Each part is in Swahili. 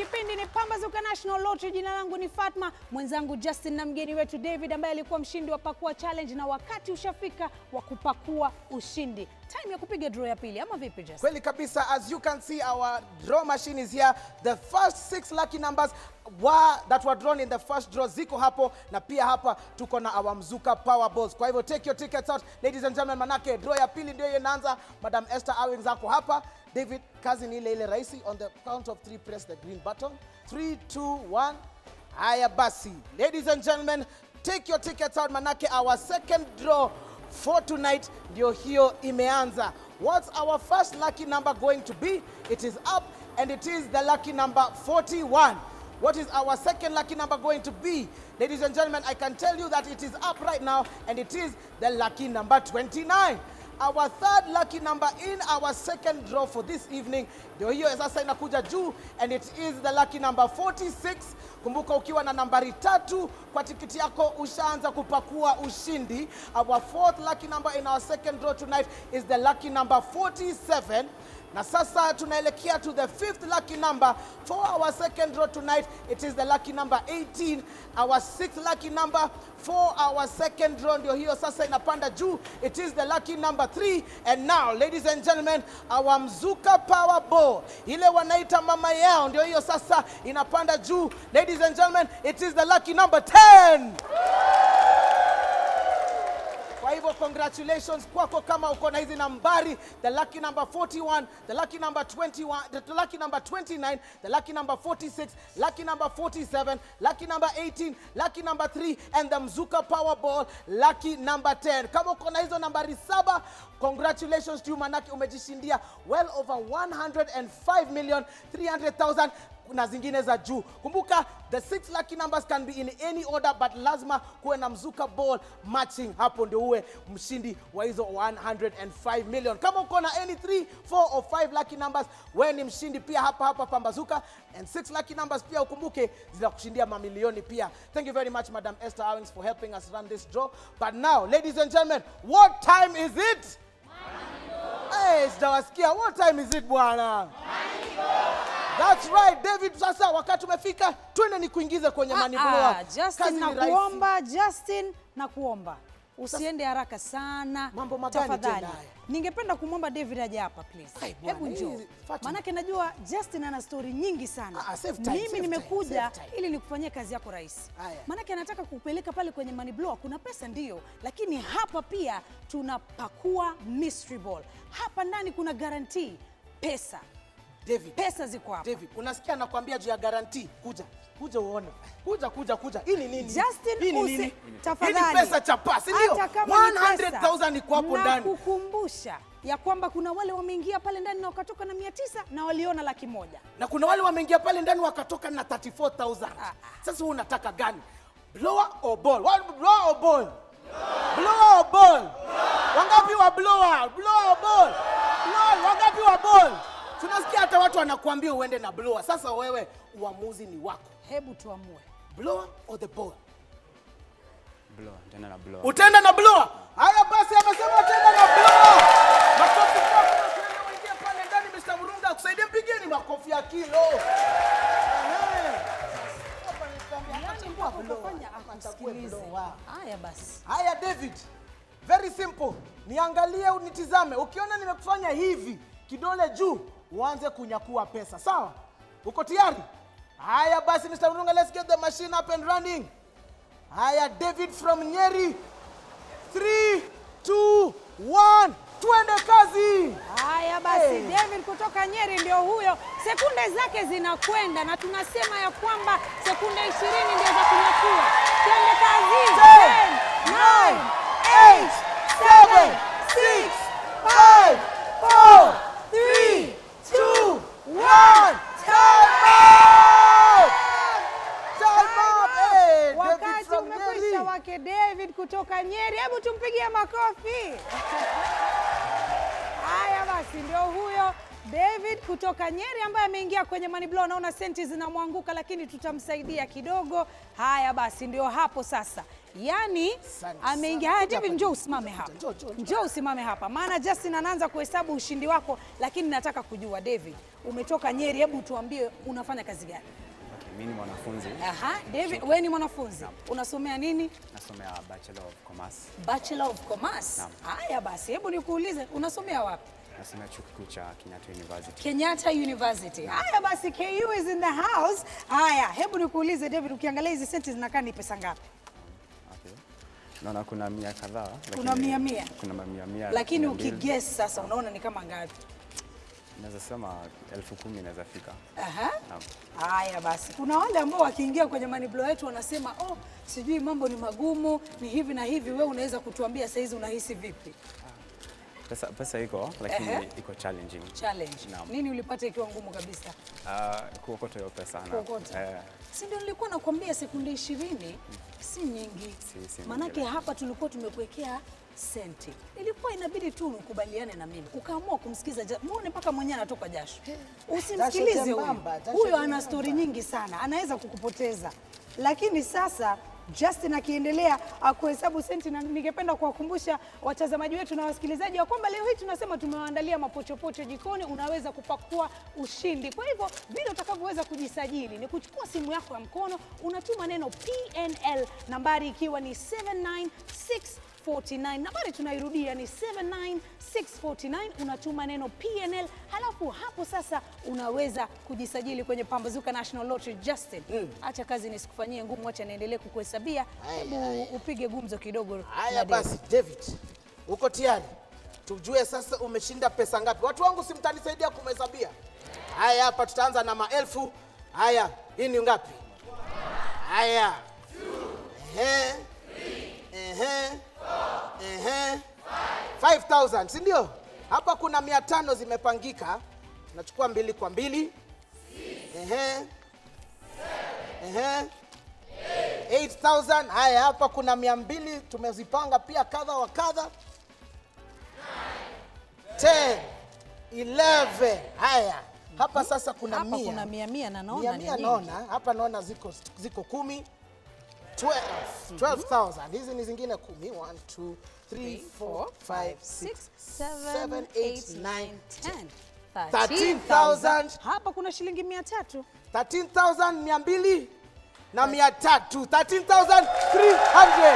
Kipindi ni Pambazuka National Lottery. Jina langu ni Fatma, mwenzangu Justin na mgeni wetu David ambaye alikuwa mshindi wa Pakua Challenge, na wakati ushafika wa kupakua ushindi. Time ya kupiga draw ya pili, ama vipi Justin? Kweli kabisa, as you can see our draw machine is here. The first six lucky numbers were, that were drawn in the first draw ziko hapo, na pia hapa tuko na our Mzuka Power Balls. Kwa hivyo take your tickets out ladies and gentlemen, manake draw ya pili ndio inaanza. Madam Esther Awings ako hapa. David, kazi ni ile ile rahisi. On the count of three, press the green button. Three, two, one. Haya basi, ladies and gentlemen, take your tickets out, manake our second draw for tonight ndio hiyo imeanza. What's our first lucky number going to be? It is up and it is the lucky number 41. What is our second lucky number going to be? Ladies and gentlemen, I can tell you that it is up right now and it is the lucky number 29. Our third lucky number in our second draw for this evening ndio hiyo sasa inakuja juu and it is the lucky number 46. Kumbuka ukiwa na nambari tatu kwa tikiti yako ushaanza kupakua ushindi. Our fourth lucky number in our second draw tonight is the lucky number 47. Na sasa tunaelekea to the fifth lucky number for our second draw tonight. It is the lucky number 18. Our sixth lucky number for our second draw ndio hiyo sasa inapanda juu. It is the lucky number 3. And now, ladies and gentlemen, our Mzuka Power Ball, ile wanaita mama yao, ndio hiyo sasa inapanda juu. Ladies and gentlemen, it is the lucky number 10. Kwa hivyo congratulations kwako kama uko na hizi nambari, the lucky number 41, the lucky number 21, the lucky number 29, the lucky number 46, lucky number 47, lucky number 18, lucky number 3 and the Mzuka Powerball lucky number 10. Kama uko na hizo nambari saba, congratulations to you manake umejishindia well over 105 million 300,000 na zingine za juu. Kumbuka the six lucky numbers can be in any order but lazima kuwe na mzuka ball matching, hapo ndio uwe mshindi wa hizo 105 million. Kama uko na any 3, 4 or 5 lucky numbers, wewe ni mshindi pia hapa hapa Pambazuka. And six lucky numbers pia ukumbuke zinakushindia mamilioni pia. Thank you very much Madam Esther Owings for helping us run this draw. But now ladies and gentlemen, what time is it? Hey, sijawasikia. What time is it bwana? That's right, David. Sasa wakati umefika, twende ni kuingize kwenye money Ah, blower. ah, Justin Kazi ni na rahisi. kuomba, Justin na kuomba usiende haraka sana Mambo magani tafadhali. tena haya? Ningependa kumwomba David aje hapa please. Ai, bwana, Hebu njoo. hii Fatima. Maanake najua Justin ana stori nyingi sana. Ah, ah, save time, Mimi save nimekuja time, save time. ili nikufanyie kazi yako rahisi. Haya. Maanake anataka kupeleka pale kwenye money blower, kuna pesa ndio, lakini hapa pia tunapakua mystery ball. Hapa ndani kuna guarantee pesa. David, Pesa ziko hapa. David, unasikia nakwambia juu ya guarantee. Kuja, kuja uone. Kuja, kuja, kuja. Hii ni nini? Justin, Hii ni usi- nini? tafadhali. Hii ni pesa chapa, si ndio? Hata kama ni pesa, 100,000 iko hapo na ndani. kukumbusha ya kwamba kuna wale wameingia pale ndani na wakatoka na mia tisa na waliona laki moja. Na kuna wale wameingia pale ndani wakatoka na 34,000. Ah, ah. Sasa wewe unataka gani? Blower or ball? What blower or ball? Blower or ball? Wangapi wa blower? Blower or ball? Blower, wangapi wa ball? Tunasikia hata watu wanakuambia uende na blower. Sasa wewe uamuzi ni wako. Hebu tuamue. Blower or the ball? Blower, tena na blower. Utaenda na blower. Haya basi, amesema utaenda na blower. Makofi kwako na tuende uingie pale ndani, Mr. Murunga akusaidie, mpigeni makofi ya kilo. Ehe. Hapa nilikwambia, atachagua blower. Ukafanya Atachagua akusikilize. blower. Haya basi. Haya David, very simple. Niangalie unitizame. Ukiona nimekufanya hivi, kidole juu, uanze kunyakua pesa. Sawa? Uko tayari? Haya basi Mr. Murunga, let's get the machine up and running. Haya David from Nyeri. 3 2 1 Twende kazi. Haya basi, Hey. David kutoka Nyeri ndio huyo. Sekunde zake zinakwenda na tunasema ya kwamba sekunde 20 ndio za kunyakua. Twende kazi. 10, 9, 8, 7, 6, 5, 4, 3, 2, 1. Time out! Time out! Hey, David Wakati from umekwisha Nyeri. wake David kutoka Nyeri, hebu tumpigie makofi. Haya basi, ndio huyo David kutoka Nyeri ambaye ameingia kwenye money blow, naona senti zinamwanguka, lakini tutamsaidia kidogo. Haya basi, ndio hapo sasa, yaani Asante ameingia. sana. Haya Kuja David, hapa. njoo usimame hapa, Njoo, njoo, njoo. njoo usimame hapa, maana Justin anaanza kuhesabu ushindi wako, lakini nataka kujua David, umetoka Nyeri, hebu tuambie unafanya kazi gani? Okay, mimi ni mwanafunzi Aha, David, wewe ni mwanafunzi, unasomea nini? nasomea Bachelor of Commerce. Bachelor of Commerce. Naam. Haya basi, hebu nikuulize, unasomea wapi? Nasomea chuo kikuu cha Kenyatta University. Kenyatta University. Haya basi, KU is in the house. Haya, hebu nikuulize David, ukiangalia hizi senti zinakaa ni pesa ngapi? Okay. Naona kuna mia kadhaa. Kuna lakini- mia mia. Kuna mia mia. Lakini mia mbili. ukiguess sasa unaona ni kama ngapi? Naweza sema elfu kumi inaweza fika. Aha. Naam. Haya basi, kuna wale ambao wakiingia kwenye money blow yetu wanasema oh, sijui mambo ni magumu, ni hivi na hivi. Wewe unaweza kutuambia saizi unahisi vipi? Pesa, pesa iko lakini Ehe. iko challenging. Challenge. Naam. Nini ulipata ikiwa ngumu kabisa? Uh, kuokota hiyo pesa. na- Kuokota. Eh, Si ndio nilikuwa nakwambia sekunde ishirini si nyingi. Si- si Manake nyingi. hapa tulikuwa tumekuwekea senti, ilikuwa inabidi tu ukubaliane na mimi, ukaamua kumsikiza. ja- Muone mpaka mwenyewe anatoka jasho. Usimsikilize huyu, jembamba, jasho huyo ana jembamba. stori nyingi sana, anaweza kukupoteza. Lakini sasa Justin akiendelea akuhesabu senti, na ningependa kuwakumbusha watazamaji wetu na wasikilizaji wa kwamba leo hii tunasema tumewaandalia mapochopocho jikoni, unaweza kupakua ushindi. Kwa hivyo vile utakavyoweza kujisajili ni kuchukua simu yako ya mkono, unatuma neno PNL, nambari ikiwa ni 79649 nambari tunairudia ni 79649 unatuma neno PNL halafu hapo sasa unaweza kujisajili kwenye Pambazuka National Lottery Justin acha kazi nisikufanyie ngumu acha niendelee kukuhesabia Haya, hebu upige gumzo kidogo na Haya David. basi, David, uko tayari? Tujue sasa umeshinda pesa ngapi. Watu wangu si mtanisaidia kumhesabia? Haya, hapa tutaanza na maelfu. Haya, hii ni ngapi? Haya. Ehe. Ehe. Ehe. 5000, si ndio? Hapa kuna mia tano zimepangika. Nachukua mbili kwa mbili. Ehe. Ehe. 8000 haya hapa kuna mia mbili tumezipanga pia kadha wa kadha 10 11 haya hapa sasa kuna hapa mia kuna mia mia na naona mia ni mia nyingi. naona hapa naona ziko ziko kumi 12 12000 hizi ni zingine kumi 1 2 3 4 5 6 7, 8, 9, 10. 13,000. Hapa kuna shilingi mia tatu. 13200 na 300 13300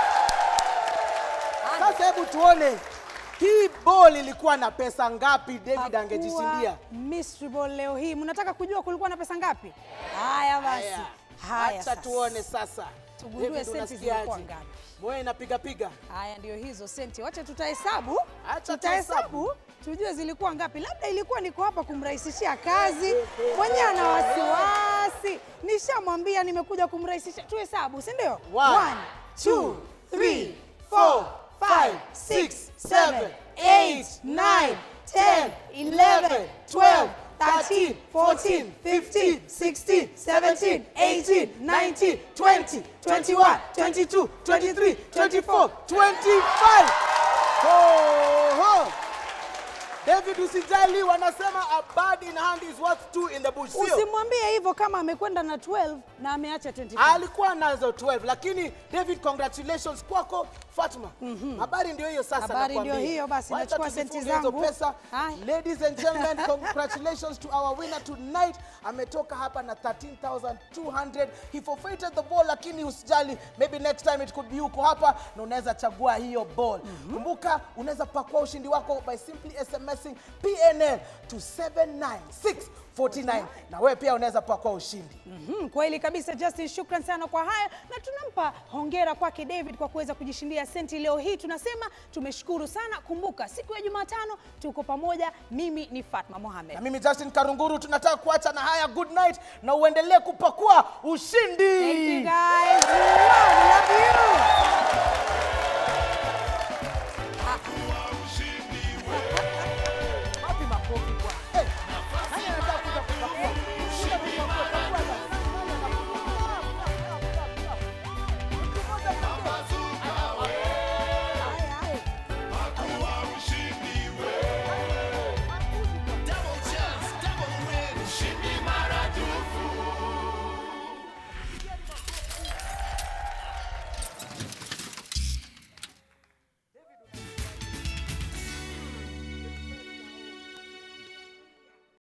sasa hebu tuone hii ball ilikuwa na pesa ngapi David angejishindia Pakua Mystery Ball leo hii. Mnataka kujua kulikuwa na pesa ngapi? Haya basi. Haya. Haya acha sasa. tuone sasa Tugundue David, senti unasikiaje? zilikuwa ngapi. moyo inapiga piga Haya ndio hizo senti. Wacha tutahesabu. Acha Tutahesabu tujue zilikuwa ngapi. Labda ilikuwa niko hapa kumrahisishia kazi. Mwenyewe ana wasiwasi. Nishamwambia nimekuja kumrahisishia. Tuhesabu, si ndio? One, One, two, three, four, five, six, seven, eight, nine, ten, eleven, twelve, thirteen, fourteen, fifteen, sixteen, seventeen, eighteen, nineteen, twenty, twenty-one, twenty-two, twenty-three, twenty-four, twenty-five. Ho, ho. David usijali, wanasema a bird in hand is worth two in the bush. Sio? Usimwambie hivyo kama amekwenda na 12 na ameacha 25. alikuwa nazo 12 lakini David congratulations kwako Fatma. Habari ndio hiyo sasa Habari nakwambia. ndio hiyo basi, Wacha nachukua senti tuzifunge hizo zangu. pesa. Haya. Ladies and gentlemen, congratulations to our winner tonight. Ametoka hapa na 13200. He forfeited the ball lakini usijali, maybe next time it could be uko hapa na unaweza chagua hiyo ball. Kumbuka unaweza pakua ushindi wako by simply SMSing PNL to 79649 na wewe pia unaweza pakua ushindi. Mhm, kweli kabisa Justin, shukran sana kwa haya na tunampa hongera kwake David kwa kuweza kujishindia senti leo hii. Tunasema tumeshukuru sana. Kumbuka siku ya Jumatano tuko pamoja. Mimi ni Fatma Mohamed. na mimi Justin Karunguru tunataka kuacha na haya good night na uendelee kupakua ushindi Thank you guys. We love you.